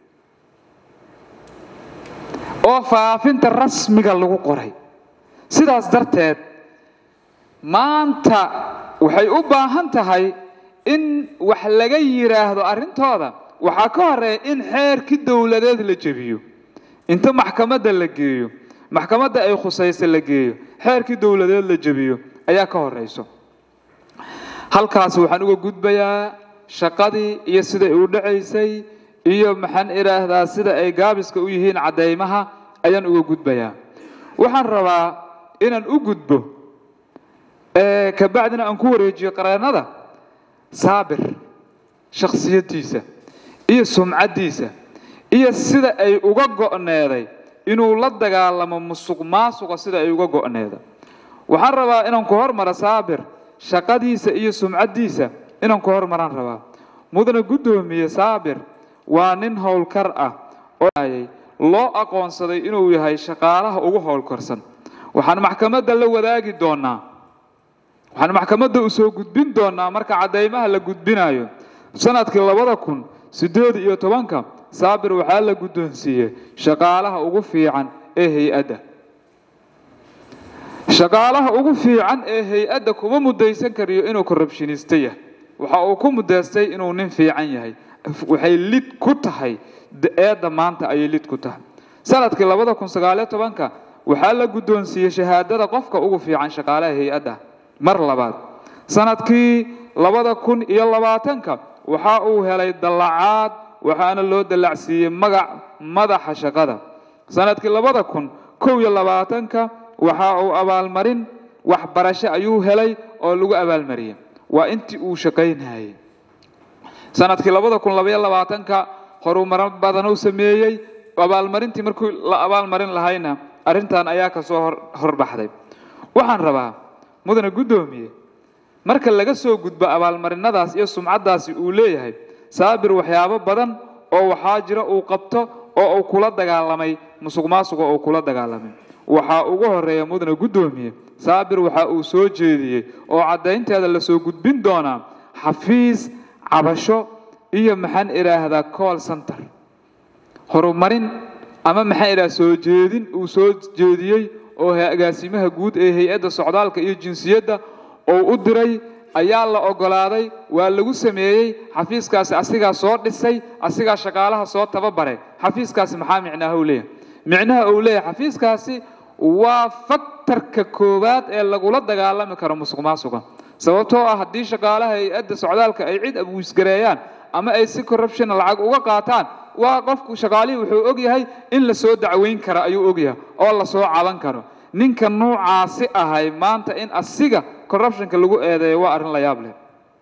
S1: oo faafinta rasmiga lagu qoray sidaas darteed maanta waxay u baahan tahay in wax laga yidhaahdo arrintooda waxaa ka horeeya in xeerkii dowladeed la jebiyo inta maxkamadda la geeyo maxkamadda ay khusaysa la geeyo xeerkii dowladeed la jebiyo ayaa ka horayso halkaas waxaan uga gudbayaa shaqadii iyo siday u dhacaysay iyo maxaan idhaahdaa sida ay gaabiska u yihiin caddaymaha ayaan uga gudbayaa waxaan rabaa inaan u gudbo kabacdina aan ku wareejiyo qareennada saabir shakhsiyaddiisa iyo sumcaddiisa iyo sida ay uga go'needay inuu la dagaalamo musuq maasuqa sida ay uga go'needa waxaan rabaa inaan ku hormaro saabir shaqadiisa iyo sumcaddiisa inaan ku hormaraan rabaa mudane guddoomiye saabir waa nin howlkar ah oo loo aqoonsaday inuu yahay shaqaalaha ugu howlkarsan waxaan maxkamadda la wadaagi doonaa waxaan maxkamadda u soo gudbin doonaa marka caddaymaha la gudbinayo sanadkii labada kun siddeed iyo tobanka saabir waxaa la guddoonsiiyey shaqaalaha ugu fiican ee hay-adda shaqaalaha ugu fiican ee hay-adda kuma mudaysan kariyo inuu korrubshiniista yahay waxa uu ku mudaystay inuu nin fiican yahay waxay lid ku tahay eedda maanta ayay lid ku tahay sanadkii labada kun sagaaliyo tobanka waxaa la guddoonsiiyey shahaadada qofka ugu fiican shaqaalaha hay-adda mar labaad sanadkii labada kun iyo labaatanka waxa uu helay dallacaad waxaana loo dallacsiiyey magac madaxa shaqada sanadkii labada kun kow iyo labaatanka waxa uu abaalmarin waxbarasho ayuu helay oo lagu abaalmariyey waa intii uu shaqaynayay sanadkii labada kun labaiyo labaatanka horumaro badanuu sameeyey abaalmarintii markii la abaalmarin lahayna arrintan ayaa kasoo horbaxday waxaan rabaa mudane guddoomiye marka laga soo gudbo abaalmarinadaas iyo sumcaddaasi uu leeyahay saabir waxyaabo badan oo waxaa jira uu qabto oo uu kula dagaalamay musuq maasuqa uu kula dagaalamay waxaa ugu horeeya mudane guddoomiye saabir waxa uu soo jeediyey oo caddaynteeda lasoo gudbin doonaa xafiis cabasho iyo maxaan idhaahdaa call center horumarin ama maxaan idhaha soo jeedin uu soo jeediyey oo agaasimaha guud ee hay-adda socdaalka iyo jinsiyadda oo u diray ayaa la ogolaaday waa lagu sameeyey xafiiskaasi asigaa soo dhisay asigaa shaqaalaha soo tababare xafiiskaasi maxaa micnaha u leeyahay micnaha uu leeyahay xafiiskaasi waa faktarka koowaad ee lagula dagaalami karo musuq maasuqa sababtoo ah haddii shaqaalaha hay-adda socdaalka ay cid abuisgareeyaan ama ay si corruption lacag uga qaataan waa qofku shaqaalihii wuxuu ogyahay in la soo dacweyn kara ayuu ogyahay oo la soo caban karo ninka nuucaasi ahay maanta in asiga corruptionka lagu eedeeyo waa arrin la yaab leh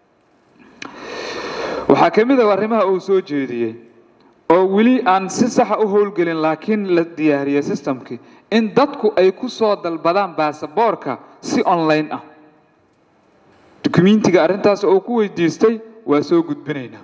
S1: waxaa ka mid ah arrimaha uu soo jeediyey oo weli aan si saxa u howlgelin laakiin la diyaariyey systemkii in dadku ay ku soo dalbadaan baasaboorka si online ah dukumentiga arrintaas uu ku weydiistay waa soo gudbinaynaa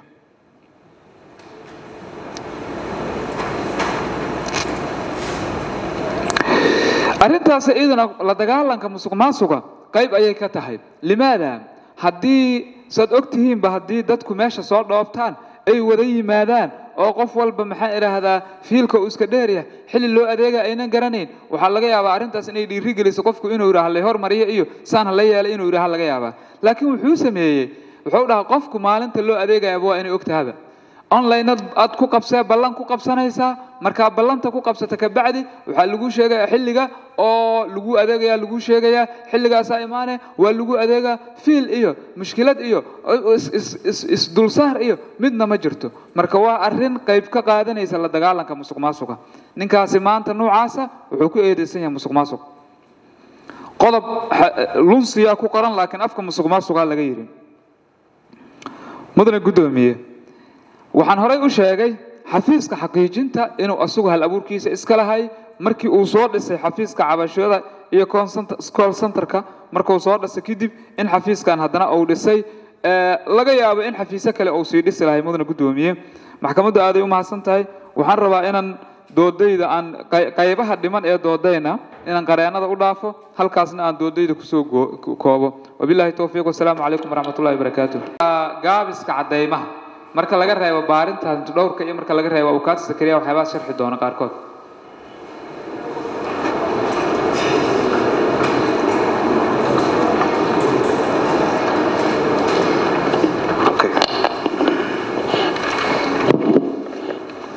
S1: arrintaas iyaduna la dagaalanka musuq maasuqa qayb ayay ka tahay limaada haddii saad og tihiinba haddii dadku meesha soo dhoobtaan ay wada yimaadaan oo qof walba maxaan idhaahdaa fiilka uu iska dheeryahay xilli loo adeega aynan garanayn waxaa laga yaabaa arrintaas inay dhiiri geliso qofku inuu yidhaha halay hormariyo iyo saan hala yeelay inuu yidhaha laga yaabaa laakiin wuxuu sameeyey wuxuu dhahaa qofku maalinta loo adeegayaba waa inay ogtahaba online aad ku qabsee ballan ku qabsanaysaa markaa ballanta ku qabsata kabacdi waxaa lagu sheegaya xilliga oo lagu adeegaya lagu sheegayaa xilligaasaa imaane waa lagu adeegaa fiil iyo mushkilad iyo isdulsaar iyo midna ma jirto marka waa arrin qayb ka qaadanaysa la dagaalanka musuq maasuqa ninkaasi maanta noocaasa wuxuu ku eedeysan yahay musuq maasuq qodob lunsiyaa ku qoran laakiin afka musuq maasuqaa laga yidhi mudane guddoomiye waxaan horay u sheegay xafiiska xaqiijinta inuu asugu hal abuurkiisa iska lahay markii uu soo dhisay xafiiska cabashada iyo call centerka markuu soo dhisay kadib in xafiiskan haddana uu dhisay laga yaabo in xafiisyo kale uu sii dhisi lahay mudane guddoomiye maxkamaddu aaday u mahadsan tahay waxaan rabaa inaan doodayda aan qaybaha dhiman ee doodayna inaan qareennada u dhaafo halkaasna aan doodayda kusoo koobo wabillahi towfiiq wasalaamu calaykum waraxmatullahi wabarakaatu gaabiska caddaymaha marka laga reebo baarinta dhowrka iyo marka laga reebo abukaati sakariya waxyaabaha sharxi doona qaarkood